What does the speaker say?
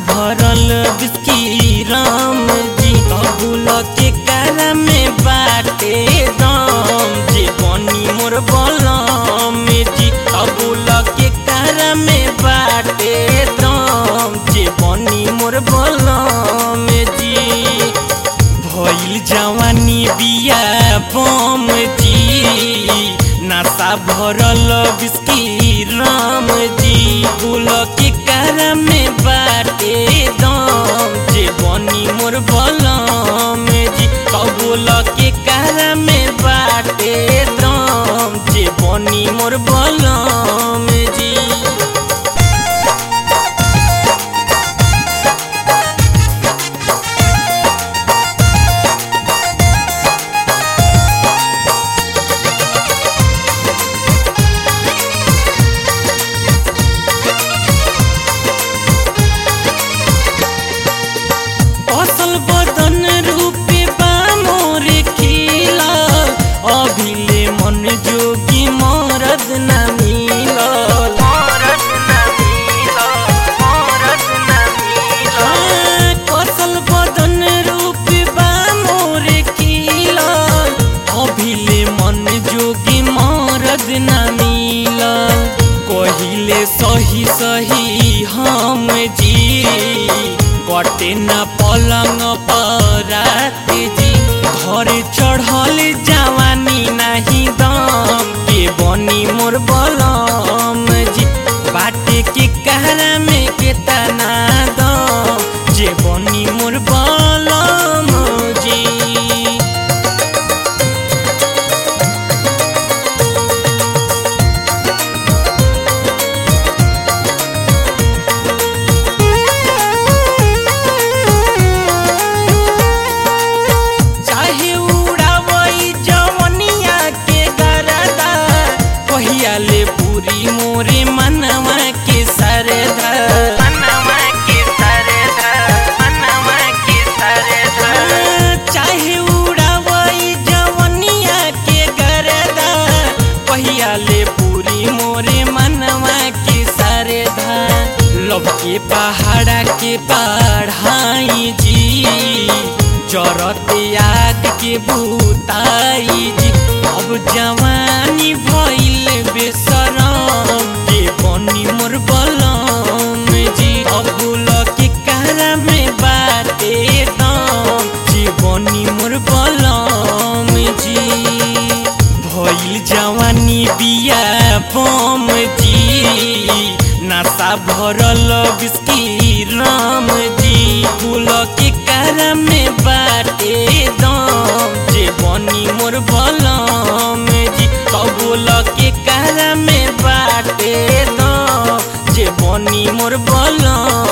भरल बिस्की राम जी अबुल के कारा में बाटे दम जे बनी मोर बलम जी अबुल के कारा में बाटे दम जे बनी मोर बलम जी भइल जवानी बिया बम जी नासा भरल बिस्की राम जी बुल के कारा में बाटे दम जे बनी मोर बलम जी कबूल के कारा में बाटे दम जे बनी मोर बलम जी असल बदन रूपे बा मोरे खिला अभिले मन जोगी मरद न मिलल हाँ, कसल बदन रूपे बा मोरे खिला अभिले मन जोगी मरद न मिलल कहिले सही सही हम जी कटे न पलंग परात जी घर चढ़ल जवानी नाही दम के बनी मोर बलम जी बाटे के कहरा में के तना दम जे बनी मोर बलम जी चाहे उड़ावई जवनिया के गरदा कहिया ले पूरी मोरे मनवा के सरदा मनवा के सरदा मनवा के सरदा चाहे उड़ावई जवनिया के गरदा कहिया ले पूरी मोरे मनवा के सरदा लव के पहाड़ा के पढ़ाई जी जरत याद के भूताई जी अब जवानी भइल बेसरम के बनी मोर बलम जी अबुल के कारा में बाटे दम जे बनी मोर बलम जी भइल जवानी बिया बम जी नासा भरल बिस्की राम जी फूल के कारा में बाटे दम जे बनी मोर बलम जी कबूल के कारा में बाटे दम जे बनी मोर बलम